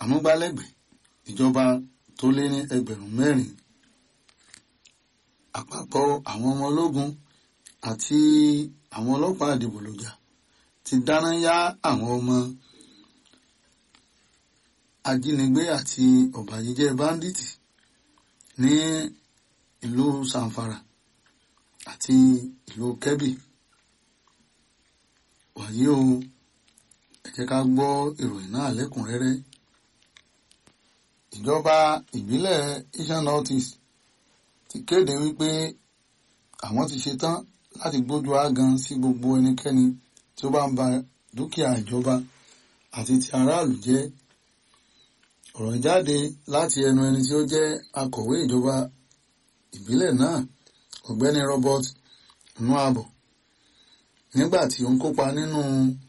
amúgbálẹ́gbẹ̀ẹ́ ìjọba tó lé ní ẹgbẹ̀rún mẹ́rin àpapọ̀ àwọn ọmọ ológun àti àwọn ọlọ́pàá àdìbòlòjà ti dáná yá àwọn ọmọ ajínigbé àti ọ̀bàyéjẹ́ báńdíìtì ní ìlú sanfara àti ìlú kẹ́bì wàyí o ẹ jẹ́ ká gbọ́ ìròyìn náà lẹ́kùnrẹ́rẹ́ ìjọba ìbílẹ̀ Eastern North East ti kéde wípé àwọn ti ṣetán láti gbójú ágan sí gbogbo ẹnikẹ́ni tí ó bá ń ba dúkìá ìjọba àti ti aráàlú jẹ́ ọ̀rọ̀ jáde láti ẹnu ẹni tí ó jẹ́ akọ̀wé ìjọba ìbílẹ̀ náà ọ̀gbẹ́ni Robert Nuabo nígbà tí ó ń kópa nínú